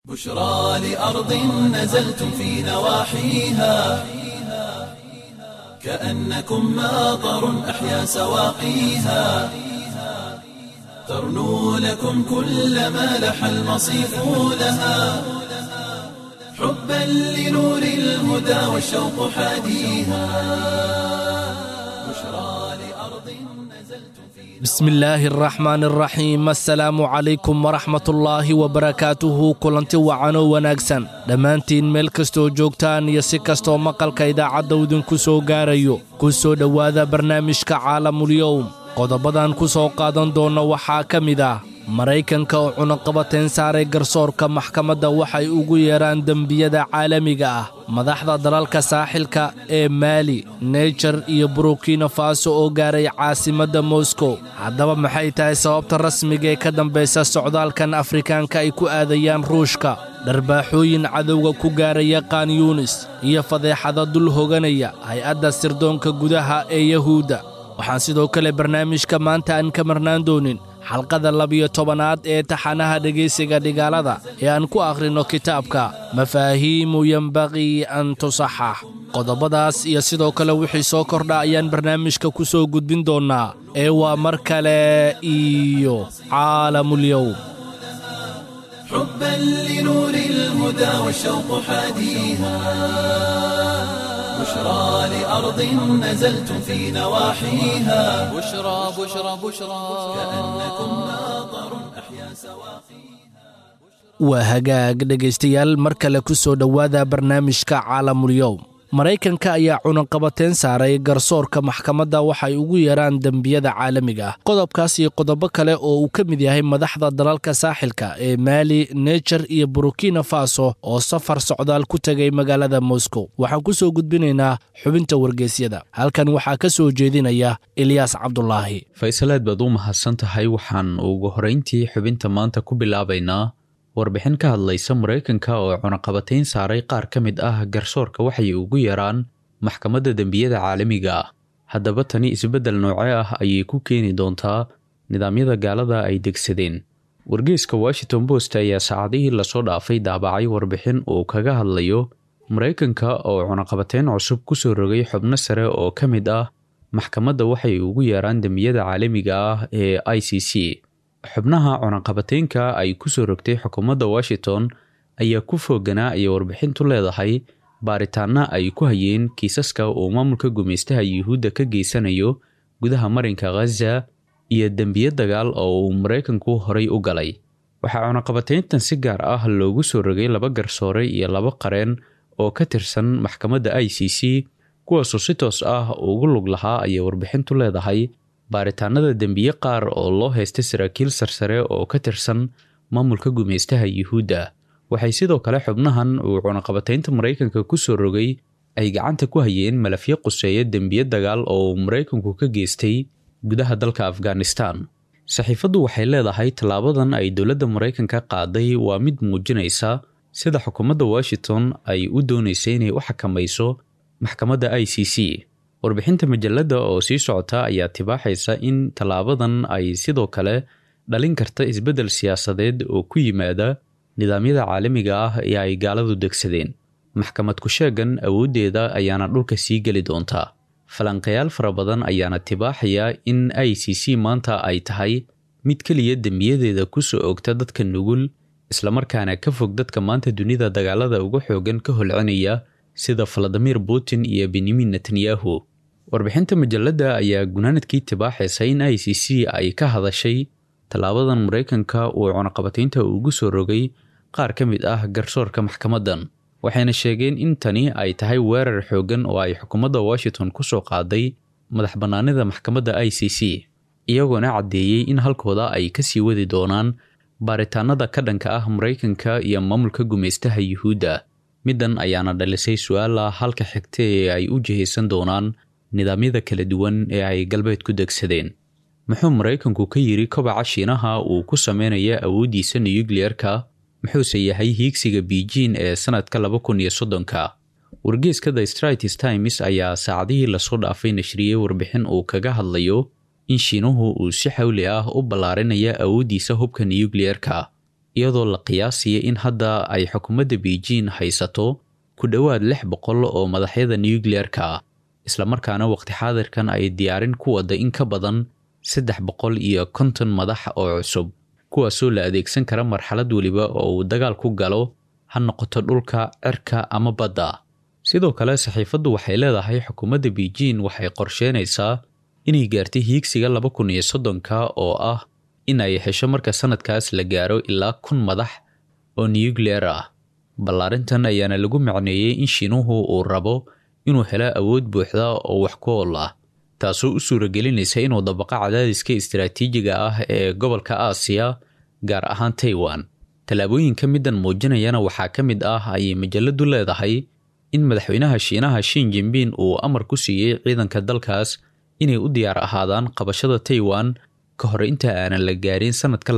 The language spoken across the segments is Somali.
بشرى لأرض نزلتم في نواحيها كأنكم ماطر أحيا سواقيها ترنو لكم كل ما لح المصيف لها حبا لنور الهدى والشوق حاديها بشرى لأرض نزلتم في bismi illaahi araxmaan araxiim assalaamu calaykum waraxmatullaahi wabarakaatuhu kulanti wacanoo wanaagsan dhammaantiin meel kastoo joogtaan iyo si kastoo maqalka idaacadda idinku soo gaarayo ku soo dhowaada barnaamijka caalamulyowm qodobadan ku soo qaadan doonna waxaa ka mid ah maraykanka oo cunaqabateen saaray garsoorka maxkamadda waxay ugu yeedhaan dembiyada caalamiga ah madaxda dalalka saaxilka ee maali neyjar iyo burukina faso oo gaaray caasimadda moskow haddaba maxay tahay sababta rasmiga ee ka dambaysa socdaalkan afrikaanka ay ku aadayaan ruushka dharbaaxooyin cadowga ku gaaraya kanyuunis iyo fadeexada dul hoganaya hay-adda sirdoonka gudaha ee yahuudda waxaan sidoo kale barnaamijka maanta aan ka marnaan doonin xalqada labiyo tobanaad ee taxanaha dhegaysiga dhigaalada ee aan ku akhrinno kitaabka mafaahiimu yembaqii an tusaxax qodobadaas iyo sidoo kale wixii soo kordha ayaan barnaamijka ku soo gudbin doonnaa ee waa mar kale iyo caalamulyowm حبا لنور الهدى والشوق حاديها بشرى لأرض نزلتم في نواحيها بشرى بشرى بشرى كأنكم ماطر أحيا سواقيها waa hagaag dhegaystayaal mar kale ku soo dhowaada barnaamijka caalamulyowm maraykanka ayaa cunaqabateen saaray garsoorka maxkamadda waxay ugu yeedhaan dembiyada caalamiga ah qodobkaas iyo qodobo kale oo uu ka mid yahay madaxda dalalka saaxilka ee maali nejar iyo burukina faso oo safar socdaal ku tegay magaalada moskow waxaan ku soo gudbinaynaa xubinta wargeysyada halkan waxaa ka soo jeedinaya ilyaas cabdulaahi faysaleed baad u mahadsan tahay waxaan ugu horeyntii xubinta maanta ku bilaabaynaa warbixin ka hadlaysa maraykanka oo cunaqabateyn saaray qaar ka mid ah garsoorka waxay ugu yaraan maxkamadda dembiyada caalamiga ah haddaba tani isbeddel nooce ah ayay ku keeni doontaa nidaamyada gaalada ay degsadeen wargeyska washington post ayaa saacadihii lasoo dhaafay daabacay warbixin uu kaga hadlayo maraykanka oo cunaqabateyn cusub kusoo rogay xubno sare oo ka mid ah maxkamadda waxay ugu yeeraan dembiyada caalamiga ah ee i c c xubnaha cunaqabateynka ay ku soo rogtay xukuumadda washington ayaa ku fooganaa ayay warbixintu leedahay baaritaana ay ku hayeen kiisaska uu maamulka gumaystaha yuhuudda ka geysanayo gudaha marinka khaza iyo dembiyo dagaal oo uu maraykanku horay u galay waxaa cunaqabateyntan si gaar ah loogu soo rogay laba garsoore iyo laba qareen oo ka tirsan maxkamadda i c c kuwaasoo si toos ah ugu lug lahaa ayay warbixintu leedahay baaritaanada dembiye qaar oo loo haystay saraakiil sarsare oo ka tirsan maamulka gumaystaha yuhuudda waxay sidoo kale xubnahan uu cunaqabateynta maraykanka ku soo rogay ay gacanta ku hayeen malafyo quseeya dembiye dagaal oo uu maraykanku ka geystay gudaha dalka afghanistan saxiifaddu waxay leedahay tallaabadan ay dowladda maraykanka qaaday waa mid muujinaysa sida xukuumadda washington ay u doonaysay inay u xakamayso maxkamadda i c c warbixinta majalladda oo sii socota ayaa tibaaxaysa in tallaabadan ay sidoo kale dhalin karta isbeddel siyaasadeed oo ku yimaada nidaamyada caalamiga ah ee ay gaaladu degsadeen maxkamad ku-sheegan awooddeeda ayaana dhulka sii geli doontaa falanqayaal fara badan ayaana tibaaxaya in i c c maanta ay tahay mid keliya dembiyadeeda ku soo ogta dadka nugul islamarkaana ka fog dadka maanta dunida dagaalada uga xoogan ka holcinaya sida valadimir putin iyo benyamin netanyahu warbixinta majalladda ayaa gunaanadkii tibaaxaysa in i c c ay ka hadashay tallaabadan maraykanka uu cunaqabateynta ugu soo rogay qaar ka mid ah garsoorka maxkamaddan waxayna sheegeen in tani ay tahay weerar xooggan oo ay xukuumadda washington ku soo qaaday madax bannaanida maxkamadda i c c iyagoona caddeeyey in halkooda ay ka sii wadi doonaan baaritaanada ka dhanka ah maraykanka iyo maamulka gumaystaha yuhuudda middan ayaana dhalisay su-aala halka xigta ee ay u jihaysan doonaan nidaamyada kala duwan ee ay galbeed ku degsadeen muxuu maraykanku ka yidhi kobaca shiinaha uu ku sameynaya awooddiisa nuyukliyeerka muxuuse yahay hiigsiga beijing ee sanadka laba kun iyo soddonka wargeeska the straits times ayaa saacadihii lasoo dhaafay nashriyey warbixin uu kaga hadlayo in shiinuhu uu si xawli ah u ballaarinaya awooddiisa hubka nuyukliyeerka iyadoo la qiyaasaya in hadda ay xukuumadda beijing haysato ku dhowaad lix boqol oo madaxyada nucleer-ka ah islamarkaana waqti xaadirkan ay diyaarin ku wadda in ka badan saddex boqol iyo konton madax oo cusub kuwaasoo la adeegsan kara marxalad weliba oo uu dagaal ku galo ha noqoto dhulka cirka ama badda sidoo kale saxiifaddu waxay leedahay xukuumadda beijing waxay qorsheynaysaa inay gaartay hiigsiga laba kun iyo soddonka oo ah in ay hesho marka sanadkaas la gaaro ilaa kun madax oo nucleer ah ballaarintan ayaana lagu macneeyey in shiinuhu uu rabo inuu helo awood buuxda oo wax ku ool ah taasoo u suuragelinaysa inuu dabaqo cadaadiska istaraatiijiga ah ee gobolka aasiya gaar ahaan taiwan tallaabooyinka middan muujinayana waxaa ka mid ah ayay majaladu leedahay in madaxweynaha shiinaha shin jinbin uu amar ku siiyey ciidanka dalkaas inay u diyaar ahaadaan qabashada taiwan ka hor inta aanan la gaarin sanadka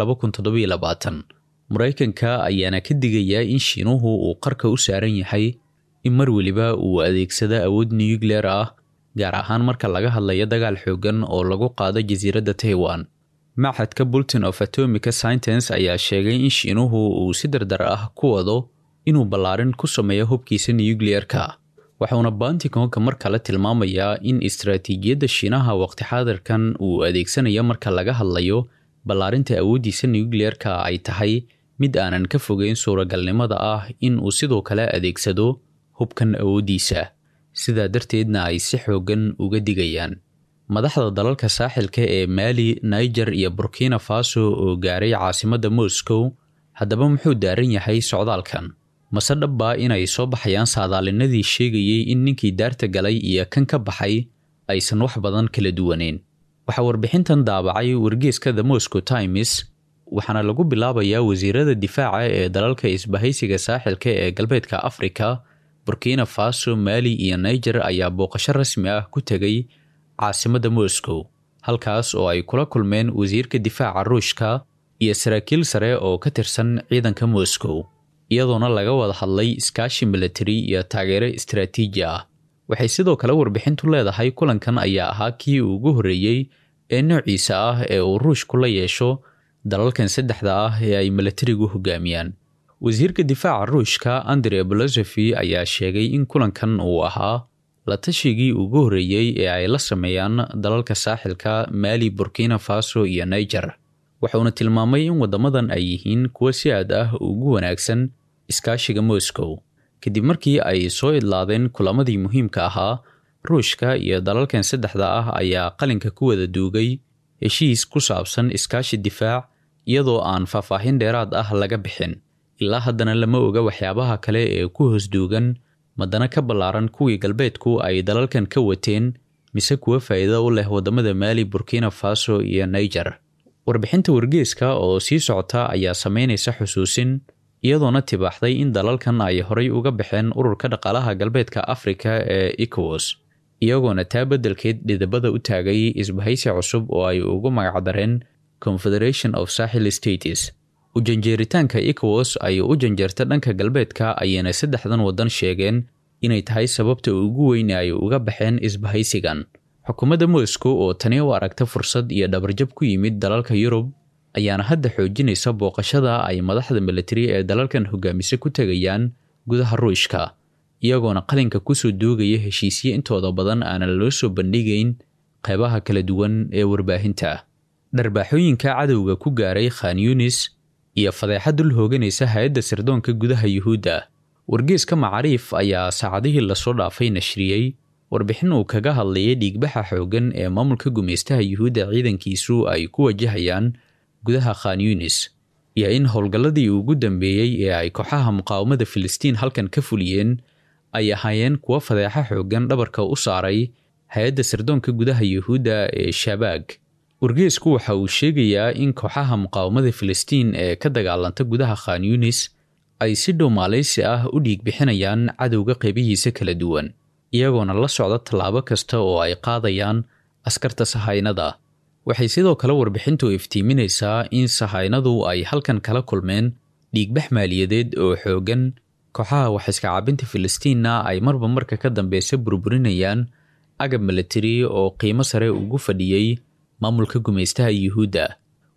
maraykanka ayaana ka digayaa in shiinuhu uu qarka u saaran yahay in mar weliba uu adeegsado awood nucleer ah gaar ahaan marka laga hadlayo dagaal xoogan oo lagu qaado jasiiradda taiwan machadka bulletin of atomica scientence ayaa sheegay in shiinuhu uu si dardar ah ku wado inuu ballaarin ku sameeyo hubkiisa nucleer-ka waxauna banticonka mar kale tilmaamayaa in istaraatiijiyadda shiinaha waqti xaadirkan uu adeegsanayo marka laga hadlayo ballaarinta awooddiisa nucleer-ka ay tahay mid aanan ka fogeyn suuragalnimada ah in uu sidoo kale adeegsado hubkan awooddiisa sidaa darteedna ay si xoogan uga digayaan madaxda dalalka saaxilka ee maali niger iyo burkina faso oo gaaray caasimadda moscow haddaba muxuu daaran yahay socdaalkan mase dhabbaa inay soo baxayaan saadaalinadii sheegayey in ninkii daarta galay iyo kan ka baxay aysan wax badan kala duwaneyn waxaa warbixintan daabacay wargeeska the moscow times waxaana lagu bilaabayaa wasiirada difaaca ee dalalka isbahaysiga saaxilka ee galbeedka afrika burkina faso maali iyo niger ayaa booqasho rasmi ah ku tegay caasimadda moscow halkaas oo ay kula kulmeen wasiirka difaaca ruushka iyo saraakiil sare oo ka tirsan ciidanka moscow iyadoona laga wada hadlay iskaashi militari iyo taageero istaraatiiji ah waxay sidoo kale warbixintu leedahay kulankan ayaa ahaa kii ugu horreeyey ee noociisa ah ee uu ruushku la yeesho dalalkan saddexda ah ee ay militarigu hogaamiyaan wasiirka difaaca ruushka andre bolosofi ayaa sheegay in kulankan uu ahaa la tashigii ugu horreeyey ee ay la sameeyaan dalalka saaxilka maali burkina faso iyo niger wuxuuna tilmaamay in waddamadan ay yihiin kuwo si aad ah ugu wanaagsan iskaashiga moscow kadib markii ay soo idlaadeen kulamadii muhiimka ahaa ruushka iyo dalalkan saddexda ah ayaa qalinka ku wada duugay heshiis ku saabsan iskaashi difaac iyadoo aan faahfaahin dheeraad ah laga bixin ilaa haddana lama oga waxyaabaha kale ee ku hoos duugan madana ka ballaaran kuwii galbeedku ay dalalkan ka wateen mise kuwa faa'iido u leh waddamada maali burkina faso iyo niger warbixinta wargeeska oo sii socota ayaa samaynaysa xusuusin iyadoona tibaaxday in dalalkan ay horay uga baxeen ururka dhaqaalaha galbeedka afrika ee ecowas iyagoona taa beddelkeed dhidabada u taagay isbahaysi cusub oo ay ugu magacdareen confederation of sahil states ujanjeeritaanka ecowas ay u janjeerta dhanka galbeedka ayayna saddexdan waddan sheegeen inay tahay sababta ugu weyn ay uga baxeen isbahaysigan xukuumadda moscow oo tani u aragta fursad iyo dhabarjab ku yimid dalalka yurub ayaana hadda xoojinaysa booqashada ay madaxda militari ee dalalkan hogaamisa ku tegayaan gudaha ruushka iyagoona qalinka kusoo duugaya heshiisyo intooda badan aanan loo soo bandhigayn qeybaha kala duwan ee warbaahinta dharbaaxooyinka cadowga ku gaaray khan yunis iyo fadeexa dul hooganaysa hay-adda sirdoonka gudaha yuhuudda wargeeska macaariif ayaa saacadihii lasoo dhaafay nashriyey warbixin uu kaga hadlayay dhiigbaxa xooggan ee maamulka gumaystaha yuhuudda ciidankiisu ay ku wajahayaan gudaha khan yunis iyo in howlgalladii ugu dambeeyey ee ay kooxaha muqaawamada filistiin halkan ka fuliyeen ay ahaayeen kuwo fadeexa xooggan dhabarka u saaray hay-adda sirdoonka gudaha yuhuudda ee shabaag wargeesku waxa uu sheegayaa in kooxaha muqaawamada filistiin ee ka dagaalanta gudaha khan yunis ay si dhow maaleysi ah u dhiig bixinayaan cadowga qeybihiisa kala duwan iyagoona la socda tallaabo kasta oo ay qaadayaan askarta sahaynada waxay sidoo kale warbixintu iftiiminaysaa in sahaynadu ay halkan kala kulmeen dhiigbax maaliyadeed oo xooggan kooxaha waxiska caabinta filistiinna ay marba marka ka dambeysa burburinayaan agab militari oo qiimo sare ugu fadhiyey maamulka gumaystaha yuhuudda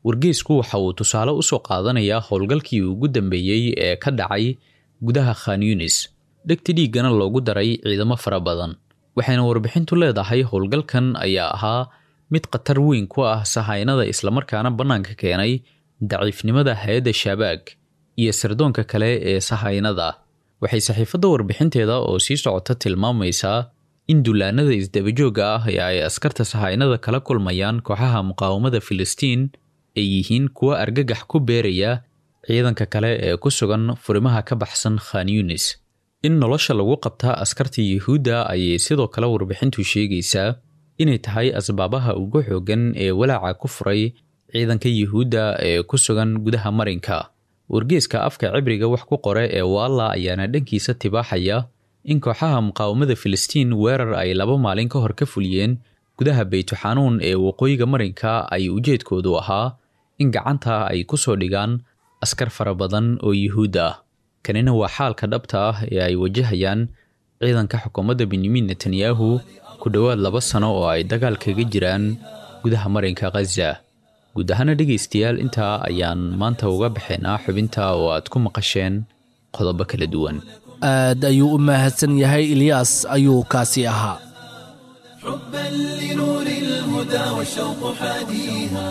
wargeysku waxa uu tusaale usoo qaadanayaa howlgalkii ugu dambeeyey ee ka dhacay gudaha khan yunis dhegta dhiiggana loogu daray ciidamo fara badan waxayna warbixintu leedahay howlgalkan ayaa ahaa mid khatar weyn ku ah sahaynada islamarkaana bannaanka keenay daciifnimada hay-adda shabaag iyo sirdoonka kale ee sahaynada waxay saxiifadda warbixinteeda oo sii socota tilmaamaysaa in dullaanada isdabajoogga ah ee ay askarta sahaynada kala kulmayaan kooxaha muqaawamada filistiin ay yihiin kuwa argagax ku beeraya ciidanka kale ee ku sugan furimaha ka baxsan khan yunis in nolosha lagu qabtaa askarta yuhuudda ayay sidoo kale warbixintu sheegaysaa inay tahay asbaabaha ugu xooggan ee walaaca ku furay ciidanka yuhuudda ee ku sugan gudaha marinka wargeeska afka cibriga wax ku qore ee waalla ayaana dhankiisa tibaaxaya in kooxaha muqaawamada filistiin weerar ay laba maalin ka hor ka fuliyeen gudaha beytuxanuun ee waqooyiga marinka ay ujeedkoodu ahaa in gacanta ay ku soo dhigaan askar fara badan oo yuhuud ah kanina waa xaalka dhabta ah ee ay wajahayaan ciidanka xukuumadda benyamin netanyahu ku dhowaad laba sano oo ay dagaal kaga jiraan gudaha marinka khaza guud ahaana dhegaystayaal intaa ayaan maanta uga baxaynaa xubinta oo aad ku maqasheen qodobo kala duwan aad ayuu u mahadsan yahay ilyaas ayuu kaasi ahaa حبا لنور الهدى والشوق حاديها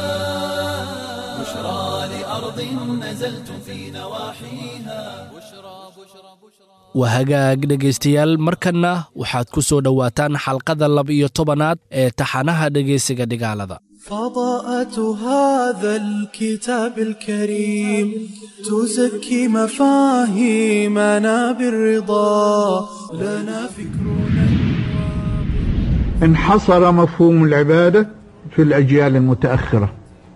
بشرى لأرض نزلتم في نواحيها waa hagaag dhegaystayaal markanna waxaad ku soo dhowaataan xalqada laba-iyo tobanaad ee taxanaha dhegaysiga dhigaalada فضاءة هذا الكتاب الكريم تزكي مفاهيمنا بالرضا لنا فكرنا انحصر مفهوم العبادة في الأجيال المتأخرة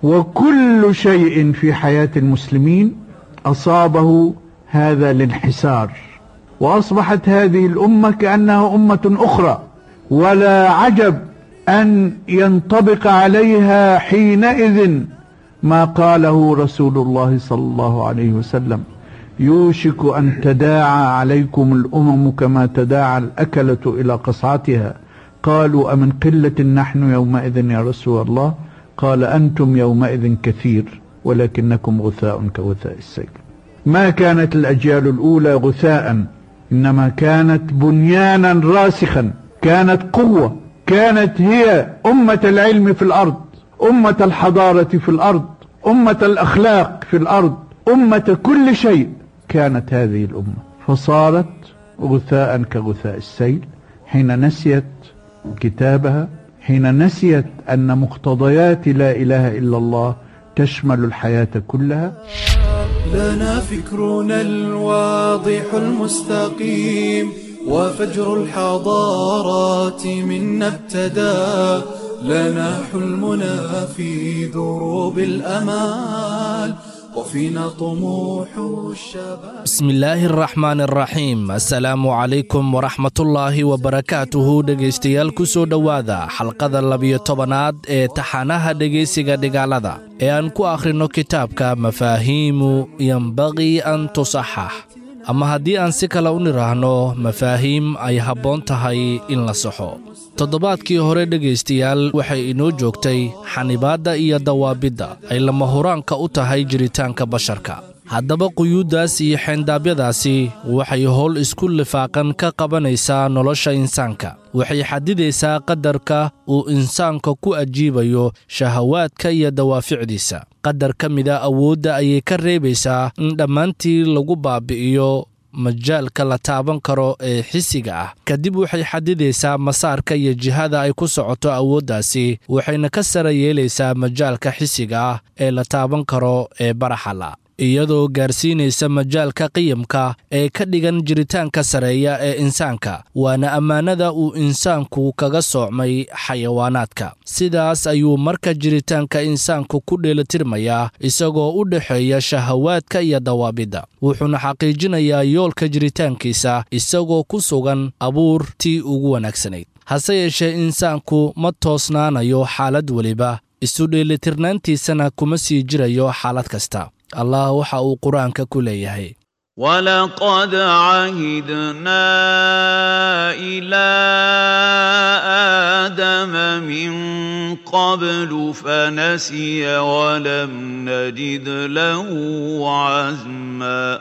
وكل شيء في حياة المسلمين أصابه هذا الانحسار وأصبحت هذه الأمة كأنها أمة أخرى ولا عجب أن ينطبق عليها حينئذ ما قاله رسول الله صلى الله عليه وسلم يوشك أن تداعى عليكم الأمم كما تداعى الأكلة إلى قصعتها قالوا أمن قلة نحن يومئذ يا رسول الله قال أنتم يومئذ كثير ولكنكم غثاء كغثاء السيل ما كانت الأجيال الأولى غثاء إنما كانت بنيانا راسخا كانت قوة كانت هي أمة العلم في الأرض أمة الحضارة في الأرض أمة الأخلاق في الأرض أمة كل شيء كانت هذه الأمة فصارت غثاء كغثاء السيل حين نسيت كتابها حين نسيت أن مقتضيات لا إله إلا الله تشمل الحياة كلها لنا فكرنا الواضح المستقيم وفجر الحضارات منا ابتدى لنا حلمنا في دروب الأمال وفينا طموح الشباب bismi illaahi araxmaan araxiim assalaamu calaykum waraxmatullaahi wabarakaatuhu dhegaystayaal ku soo dhowaada xalqada labiyo tobanaad ee taxanaha dhegaysiga dhigaalada ee aan ku akhrinno kitaabka mafaahiimu yembaqii an tusaxax ama haddii aan si kale u nidhaahno mafaahiim ay habboon tahay in la saxo toddobaadkii hore dhegaystayaal waxay inoo joogtay xanibaadda iyo dawaabidda ay lama huraanka u tahay jiritaanka basharka haddaba quyuuddaas iyo xeendaabyadaasi waxay howl isku lifaaqan ka qabanaysaa nolosha insaanka waxay xadidaysaa qadarka uu insaanka ku ajiibayo shahawaadka iyo dawaaficdiisa qadar ka mida awoodda ayay ka reebaysaa in dhammaantii lagu baabi'iyo majaalka la taaban karo ee xisiga ah kadib waxay xadidaysaa masaarka iyo jihada ay ku socoto awooddaasi waxayna ka sara yeelaysaa majaalka xisiga ah ee la taaban karo ee baraxala iyadoo gaarsiinaysa majaalka qiyamka ee ka dhigan jiritaanka sareeya ee insaanka waana ammaanada uu insaanku kaga soocmay xayawaanaadka sidaas ayuu marka jiritaanka insaanku ku dheelitirmayaa isagoo u dhexeeya shahawaadka iyo dawaabidda wuxuuna xaqiijinayaa yoolka jiritaankiisa isagoo ku sugan abuur tii ugu wanaagsanayd hase yeeshee insaanku ma toosnaanayo xaalad weliba isu dheelitirnaantiisana kuma sii jirayo xaalad kasta allah waxa uu qur-aanka ku leeyahay ولقد عهدنا إلى آدم من قبل فنسي ولم نجد له عزما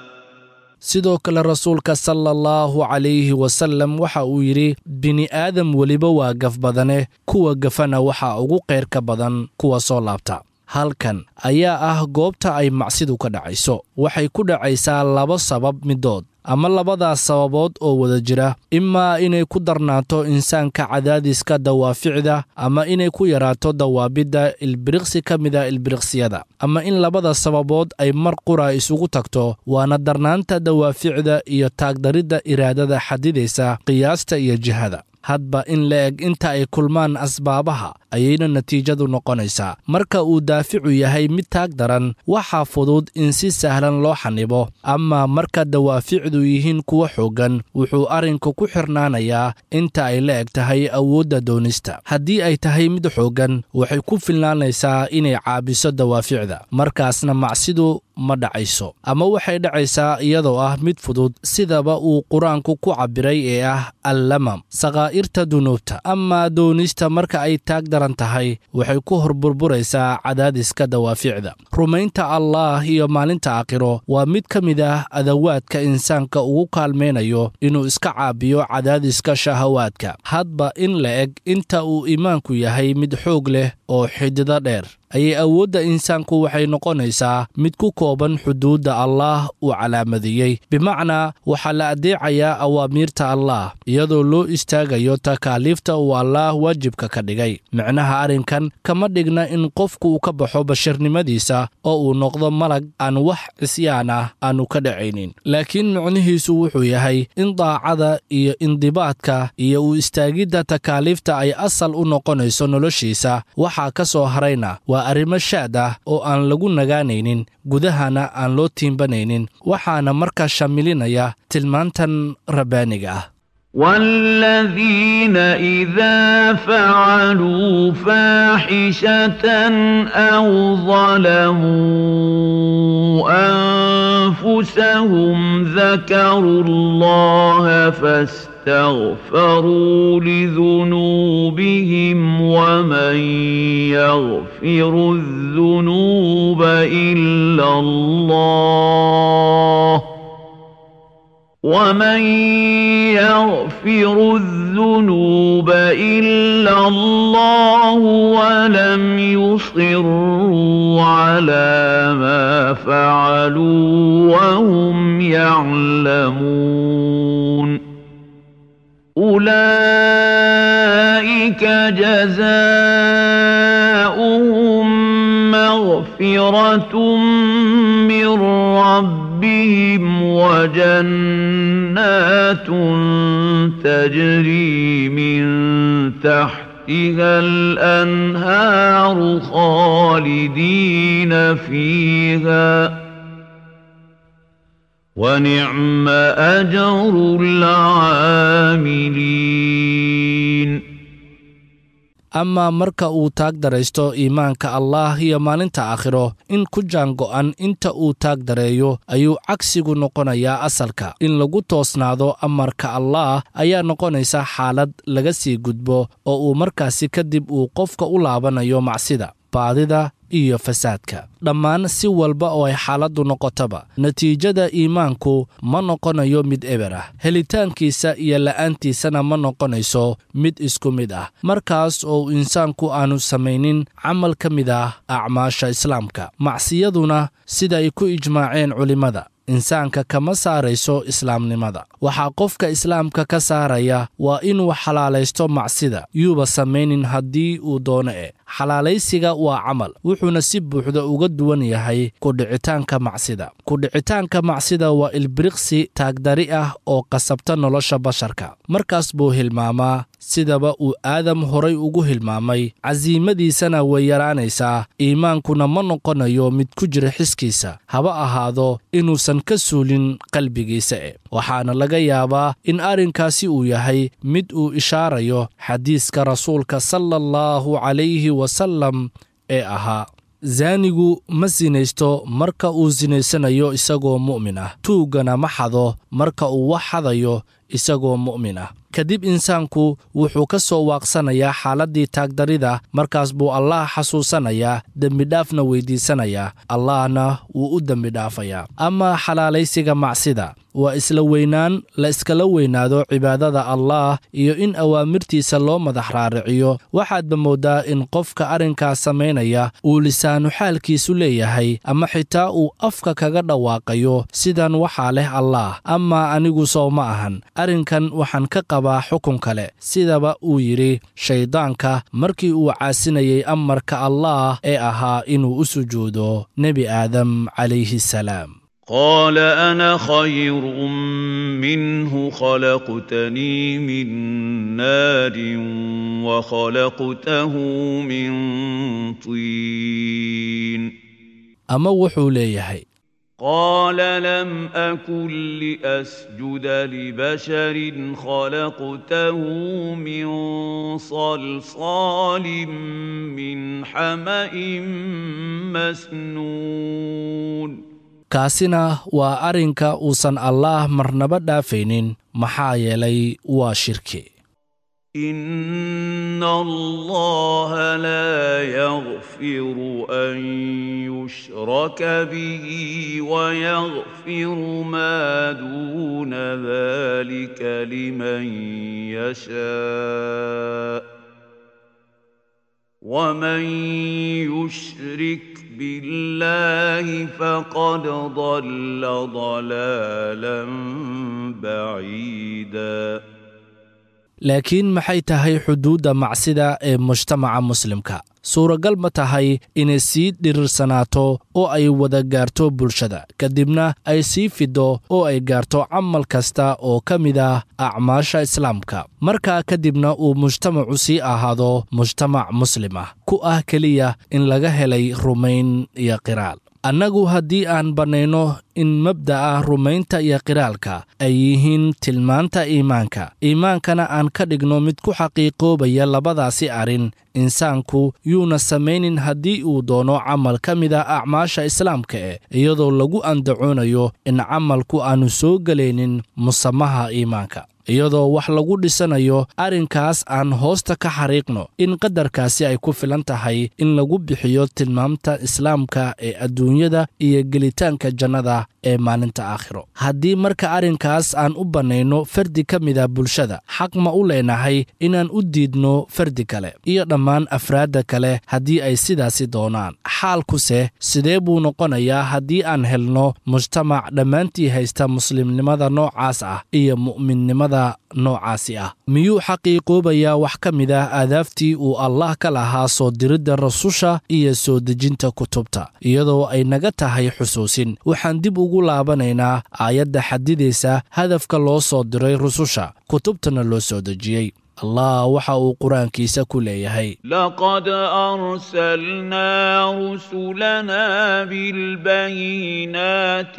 sidoo kale rasuulka sala allahu calayhi wasallam waxa uu yidhi bini'aadam weliba waa gaf badane kuwa gafana waxaa ugu qayrka badan kuwa soo laabta halkan ayaa ah goobta ay macsidu ka dhacayso waxay ku dhacaysaa laba sabab middood ama labadaas sababood oo wada jira imaa inay ku darnaato insaanka cadaadiska dawaaficda ama inay ku yaraato dawaabidda ilbiriqsi ka mida ilbiriqsiyada ama in labada sababood ay mar qura isugu tagto waana darnaanta dawaaficda iyo taagdaridda iraadada xadidaysa qiyaasta iyo jihada hadba in la eg inta ay kulmaan asbaabaha ayayna natiijadu noqonaysaa marka uu daaficu yahay mid taag daran waxaa fudud in si sahlan loo xanibo ama marka dawaaficdu yihiin kuwa xooggan wuxuu arrinku ku xirnaanayaa inta ay la eg tahay awoodda doonista haddii ay tahay mid xooggan waxay ku filnaanaysaa inay caabiso dawaaficda markaasna macsidu ma dhacayso ama waxay dhacaysaa iyadoo ah mid fudud sidaba uu qur-aanku ku cabbiray ee ah allamam sakaa'irta dunuubta amaa doonista marka ay taag daran tahay waxay ku horburburaysaa cadaadiska dawaaficda rumaynta allaah iyo maalinta aakhiro waa mid ka mid ah adawaadka insaanka ugu kaalmaynayo inuu iska caabiyo cadaadiska shahawaadka hadba in la eg inta uu iimaanku yahay mid xoog leh oo xidido dheer ayay awoodda insaanku waxay noqonaysaa mid ku kooban xuduudda allaah uu calaamadeeyey bimacnaa waxaa la addeecayaa awaamiirta allaah iyadoo loo istaagayo takaaliifta uu allaah waajibka ka dhigay micnaha arrinkan kama dhigna in qofku uu ka baxo bashirnimadiisa oo uu noqdo malag aan wax cisyaan ah aanu ka dhacaynin laakiin micnihiisu wuxuu yahay in daacada iyo indibaadka iyo u istaagidda takaaliifta ay asal u noqonayso noloshiisa waxaa ka soo harayna waa arrimo shaad ah oo aan lagu nagaanaynin gudahana aan loo tiimbanaynin waxaana markaa shamilinaya tilmaantan rabbaaniga ah والذين إذا فعلوا فاحشة أو ظلموا أنفسهم ذكروا الله فاستغفروا لذنوبهم ومن يغفر الذنوب إلا الله ومن يغفر الذنوب إلا الله ولم يصروا على ما فعلوا وهم يعلمون أولئك جزاؤهم مغفرة من ربهم وجنات تجري من تحتها الأنهار خالدين فيها ونعم أجر العاملين amaa marka uu taag daraysto iimaanka allaah iyo maalinta aakhiro in ku jaango'an inta uu taag dareeyo ayuu cagsigu noqonayaa asalka in lagu toosnaado amarka allaah ayaa noqonaysa xaalad laga sii gudbo oo uu markaasi kadib uu qofka u laabanayo macsida baadida iyo fasaadka dhammaan si walba oo ay xaaladdu noqotaba natiijada iimaanku ma noqonayo mid eber ah helitaankiisa iyo la'aantiisana ma noqonayso mid isku mid ah markaas oo insaanku aanu samaynin camal ka mid ah acmaasha islaamka macsiyaduna sida ay ku ijmaaceen culimmada insaanka kama saarayso islaamnimada waxaa qofka islaamka ka saaraya waa inuu xalaalaysto macsida yuuba samaynin haddii uu doono e xalaalaysiga waa camal wuxuuna si buuxda uga duwan yahay kudhicitaanka macsida kudhicitaanka macsida waa ilbiriqsi taagdari ah oo qasabta nolosha basharka markaas buu hilmaamaa sidaba uu aadam horay ugu hilmaamay casiimadiisana way yaraanaysaa iimaankuna ma noqonayo mid ku jira xiskiisa haba ahaado inuusan ka suulin qalbigiisa e waxaana laga yaabaa in arrinkaasi uu yahay mid uu ishaarayo xadiiska rasuulka sala allahu calayhi wasallam ee ahaa zaanigu ma sinaysto marka uu sinaysanayo isagoo mu'min ah tuuggana ma xado marka uu wax xadayo isagoo mu'min ah kadib insaanku wuxuu ka soo waaqsanayaa xaaladdii taagdarida markaas buu allaah xasuusanayaa dembidhaafna weyddiisanayaa allahna wuu u dembidhaafayaa amaa xalaalaysiga macsida waa isla weynaan la iskala weynaado cibaadada allaah iyo in awaamirtiisa loo madax raariciyo waxaadba mooddaa in qofka arrinkaas samaynaya uu lisaanu xaalkiisu leeyahay ama xitaa uu afka kaga dhawaaqayo sidan waxaa leh allaah amaa anigu sow ma ahan arrinkan waxaan ka qabaa xukun kale sidaba uu yidhi shayddaanka markii uu caasinayey amarka allaah ee ahaa inuu u sujuudo nebi aadam calayhi salaam قال انا خير منه خلقتني من نار وخلقته من طين ama wuxuu leeyahay قال لم اكن لاسجد لبشر خلقته من صلصال من حما مسنون kaasina waa arrinka uusan allaah marnaba dhaafaynin maxaa yeelay waa shirki ان الله لا يغفر ان يشرك به ويغفر ما دون ذلك لمن يشاء ومن يشرك بالله فقد ضل ضلالا بعيدا laakiin maxay tahay xuduudda macsida ee mujtamaca muslimka suuragal ma tahay inay sii dhirirsanaato oo ay wada gaarto bulshada kadibna ay sii fido oo ay gaarto camal kasta oo ka mid ah acmaasha islaamka markaa kadibna uu mujtamacu sii ahaado mujtamac muslim ah ku ah keliya in laga helay rumayn iyo qiraal annagu haddii aan bannayno in mabda'a rumaynta iyo qiraalka ay yihiin tilmaanta iimaanka iimaankana aan ka dhigno mid ku xaqiiqoobaya labadaasi arrin insaanku yuuna samaynin haddii uu doono camal ka mid ah acmaasha islaamka eh iyadoo lagu andacoonayo in camalku aannu soo gelaynin musamaha iimaanka iyadoo wax lagu dhisanayo arrinkaas aan hoosta ka xariiqno in qadarkaasi ay ku filan tahay in lagu bixiyo tilmaamta islaamka ee adduunyada iyo gelitaanka jannada ee maalinta aakhiro haddii marka arrinkaas aan u bannayno fardi ka mida bulshada xaq ma u leenahay inaan u diidno fardi kale iyo dhammaan afraadda kale haddii ay sidaasi doonaan xaalkuse sidee buu noqonayaa haddii aan helno mujtamac dhammaantii haysta muslimnimada noocaas ah iyo mu'minnimada noocaasi ah miyuu xaqiiqoobayaa wax ka mid ah aadaaftii uu allah ka lahaa soo diridda rasusha iyo soo dejinta kutubta iyadoo ay naga tahay xusuusin waxaan dib ugu laabanaynaa aayadda xadidaysa hadafka loo soo diray rususha kutubtana loo soo dejiyey allah waxa uu qur-aankiisa ku leeyahay لقد أرسلنا رسلنا بالبينات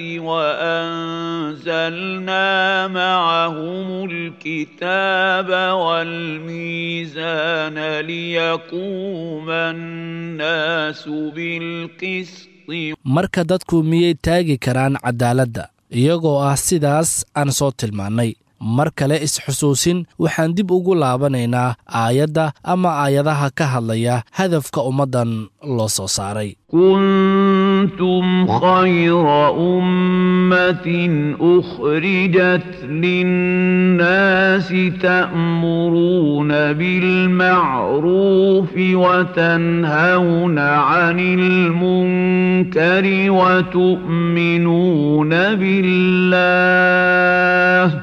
وأنزلنا معهم الكتاب والميزان ليقوم الناس بالقسط marka dadku miyay taagi karaan caddaaladda iyagoo ah sidaas aan soo tilmaannay mar kale is-xusuusin waxaan dib ugu laabanaynaa aayadda ama aayadaha ka hadlaya hadafka ummaddan loo soo saaray كنتم خير أمة أخرجت للناس تأمرون بالمعروف وتنهون عن المنكر وتؤمنون بالله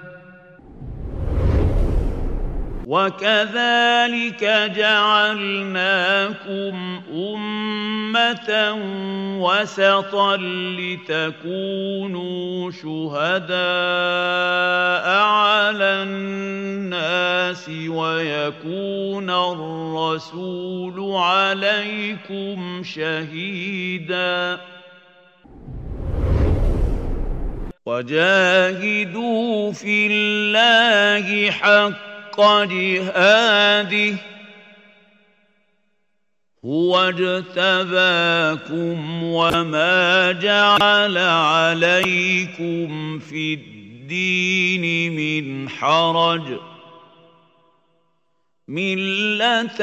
وكذلك جعلناكم أمة وسطا لتكونوا شهداء على الناس ويكون الرسول عليكم شهيداً وجاهدوا في الله حق جهاده هو اجتباكم وما جعل عليكم في الدين من حرج مله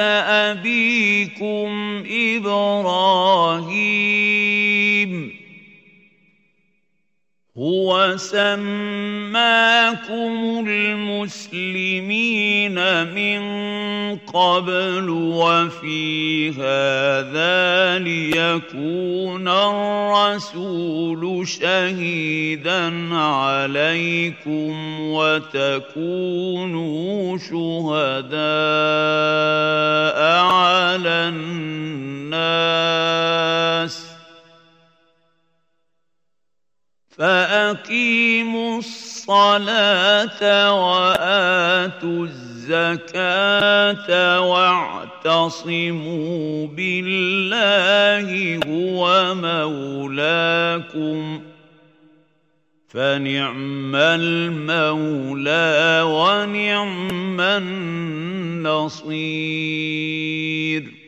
ابيكم ابراهيم هو سماكم المسلمين من قبل وفي هذا ليكون الرسول شهيدا عليكم وتكونوا شهداء على الناس فأقيموا الصلاة وآتوا الزكاة واعتصموا بالله هو مولاكم فنعم المولى ونعم النصير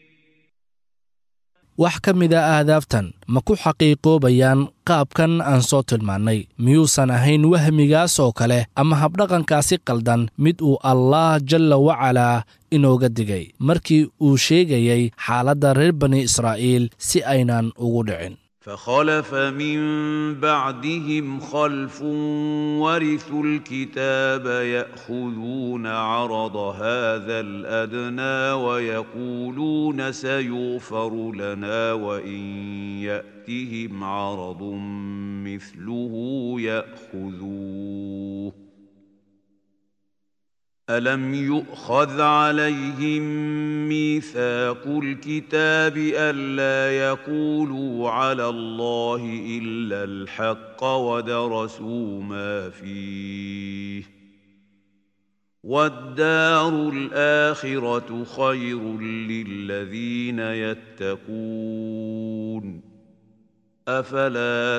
wax ka mid a aadaabtan ma ku xaqiiqoobayaan qaabkan aan soo tilmaannay miyuusan ahayn wahmigaas oo kale ama habdhaqankaasi qaldan mid uu allaah jalla wacalaa inooga digay markii uu sheegayay xaaladda reer bani israa'iil si aynan ugu dhicin فخلف من بعدهم خلف ورثوا الكتاب ياخذون عرض هذا الادنى ويقولون سيغفر لنا وان ياتهم عرض مثله ياخذوه الم يؤخذ عليهم ميثاق الكتاب الا يقولوا على الله الا الحق ودرسوا ما فيه والدار الاخره خير للذين يتقون افلا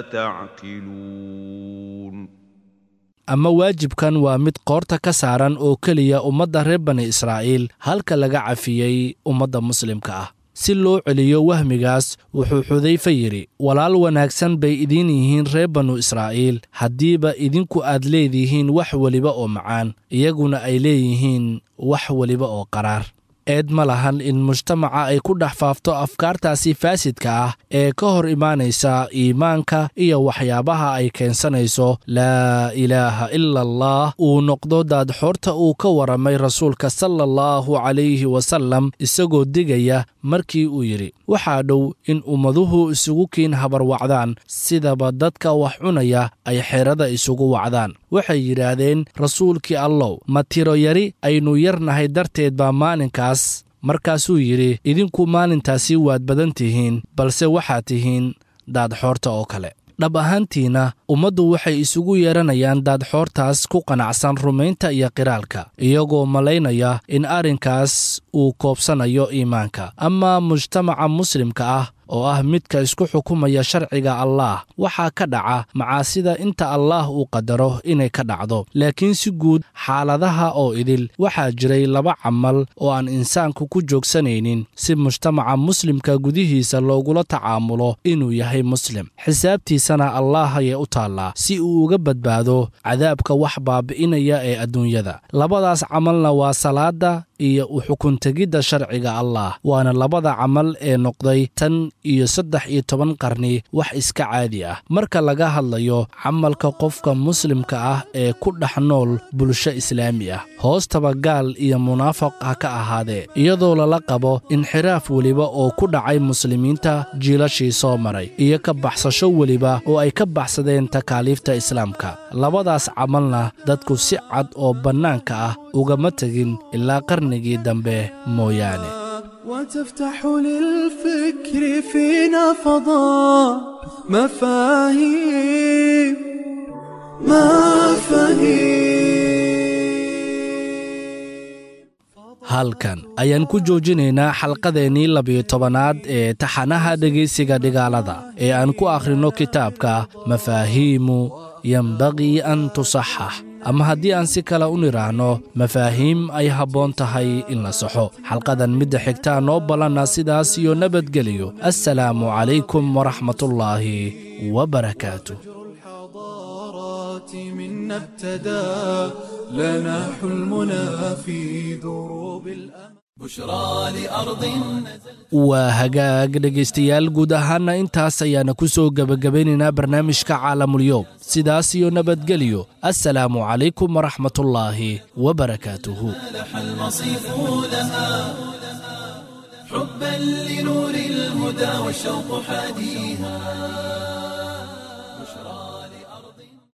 تعقلون ama waajibkan waa mid qoorta ka saaran oo keliya ummadda reer bani israa'iil halka laga cafiyey ummadda muslimka ah si loo celiyo wahmigaas wuxuu xudayfe yidhi walaal wanaagsan bay idiin yihiin reer banu israa'iil haddiiba idinku aad leedihiin wax weliba oo macaan iyaguna ay leeyihiin wax weliba oo qaraar eed ma lahan in mujtamaca ay ku dhex faafto afkaartaasi faasidka ah ee ka hor imaanaysa iimaanka iyo waxyaabaha ay keensanayso laa ilaaha ila allah uu noqdo daadxoorta uu ka waramay rasuulka sala allahu calayhi wasallam isagoo digaya markii uu yidhi waxaa dhow in ummaduhu isugu kiin habarwacdaan sidaba dadka wax cunaya ay xeerada isugu wacdaan waxay yidhaahdeen rasuulkii allow ma tiro yari aynu yarnahay darteed baa maalinkaas markaasuu yidhi idinku maalintaasi waad badan tihiin balse waxaad tihiin daadxoorta oo kale dhab ahaantiina ummaddu waxay isugu yeeranayaan daadxoortaas ku qanacsan rumaynta iyo qiraalka iyagoo malaynaya in arrinkaas uu koobsanayo iimaanka ama mujtamaca muslimka ah oo ah midka isku xukumaya sharciga allaah waxaa ka dhaca macaasida inta allaah uu qadaro inay ka dhacdo laakiin si guud xaaladaha oo idil waxaa jiray laba camal oo aan insaanku ku joogsanaynin si mujtamaca muslimka gudihiisa loogula tacaamulo inuu yahay muslim xisaabtiisana allaah ayay u taallaa si uu uga badbaado cadaabka wax baabi'inaya ee adduunyada labadaas camalna waa salaada iyo u xukuntegidda sharciga allaah waana labada camal ee noqday tan iyo saddex iyo toban qarni wax iska caadi ah marka laga hadlayo camalka qofka muslimka ah ee ku dhex nool bulsho islaami ah hoostaba gaal iyo munaafaq ha ka ahaadee iyadoo lala qabo inxiraaf weliba oo ku dhacay muslimiinta jiilashii soo maray iyo ka baxsasho weliba oo ay ka baxsadeen takaaliifta islaamka labadaas camalna dadku si cad oo bannaanka ah ugama tegin ilaa qarnigii dambe mooyaane وتفتح للفكر فينا فضاء مفاهيم مفاهيم halkan ayaan ku joojinaynaa xalqadeennii labiyo tobanaad ee taxanaha dhegaysiga dhigaalada ee aan ku akhrinno kitaabka mafaahiimu yembaqii an tusaxax ama haddii aan si kale u nidhaahno mafaahiim ay habboon tahay in la saxo xalqadan midda xigtaa noo ballanna sidaas iyo nabadgeliyo assalaamu calaykum waraxmatullaahi wabarakaatu الحضارات منا ابتدى لنا حلمنا في دروب الأمل بشرى لأرض waa hagaag dhegaystayaal guud ahaana intaas ayaana ku soo gebagabaynaynaa barnaamijka caalamulyoom sidaas iyo nabadgelyo assalaamu calaykum waraxmatullaahi wabarakaatuhu لح المصيف لها حبا لنور الهدى والشوق حاديها